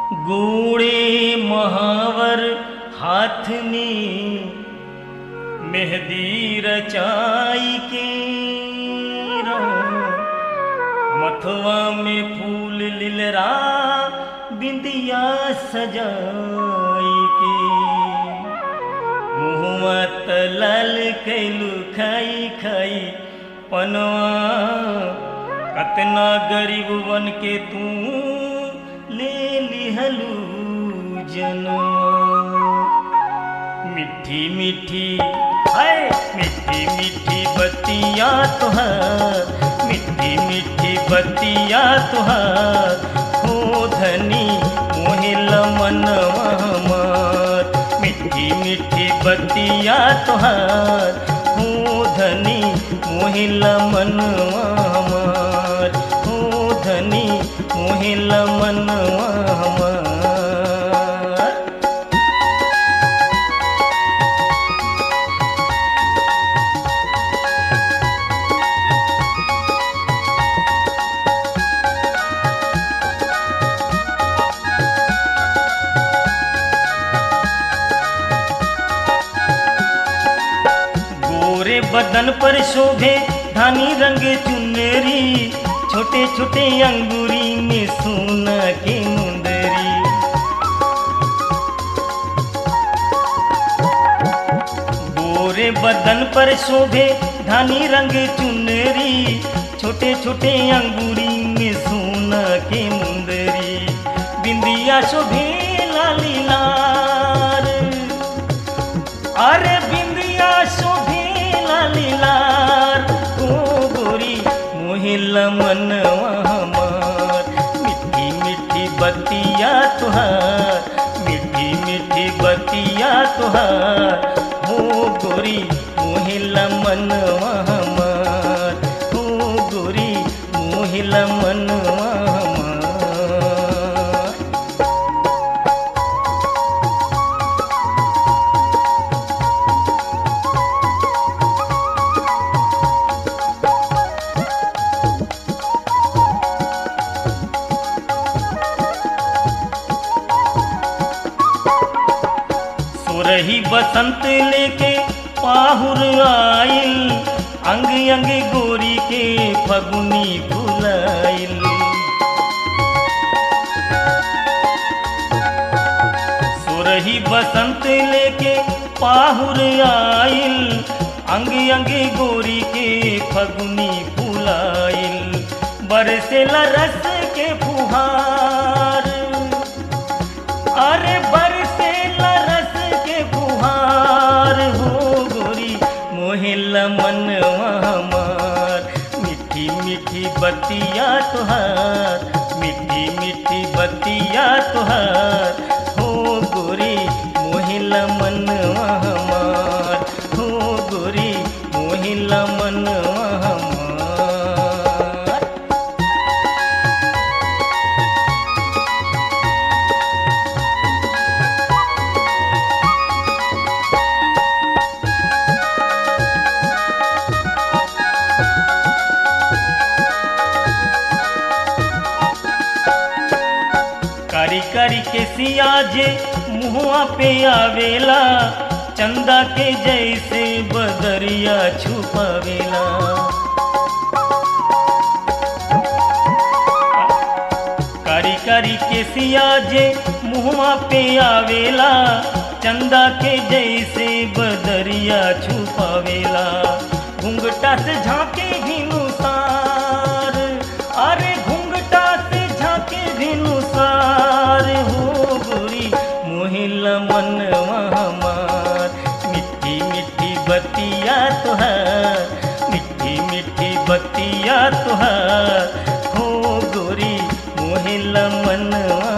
ગોળે મહાવર હાથની મહેદી રચાઈ કે મથવા में फूल लिलरा बिंदिया सजाई के मुहवा तलल कैलू खाई खाई पनवा कतना गरीब बन के तू ले लिहलू जनवा मिठी मिठी हाय मिठी मिठी बतिया तुहार मिठी मिठी बतिया तुहार हो धनी मोहिल मनवा हमार मिठी मिठी बतिया तुहार हो धनी मोहिल मनवा हमार हो धनी मोहिल मनवा हमार गोरे बदन पर शोभे धानी रंग चुनरी छोटे छोटे अंगूरी में सोना के मुंदरी गोरे बदन पर शोभे धानी रंग चुनरी छोटे छोटे अंगूरी में सोना के मुंदरी बिंदिया शोभे लाली लाल अरे बिंदिया शोभेला लीलार ओ गोरी मोहिला मनवा हमार मिठी मिठी बतिया तुहार मिठी मिठी बतिया तुहार हो गोरी मोहिला मनवा हमार हो गोरी मोहिला मनवा हमार सुरही बसंत लेके पाहुर आइल अंग अंग गोरी के फगुनी फुलाइल सुरही बसंत लेके पाहुर आइल अंग अंग गोरी के फगुनी फुलाइल बरसेला रस के फुहार अरे बरसे रस के फुहार हो गोरी मोहिला मनवा हमार मिठी मिठी बतिया तुहार मिठी मिठी बतिया तुहार हो गोरी मोहिला मनवा हमार हो गोरी मोहिला मनवा हमार कारी कारी के सिया जे मुहुआ पे आवेला चंदा के जैसे बदरिया छुपावेला कारी कारी के सिया जे मुहुआ पे आवेला चंदा के जैसे बदरिया छुपावेला घुंघटा से झांके भिनुसार अरे घुंघटा से झांके भिनुसार हो गोरी मोहिला मनवा हमार मिठी मिठी बतिया तुहार मिठी मिठी बतिया तुहार हो गोरी मोहिला मनवा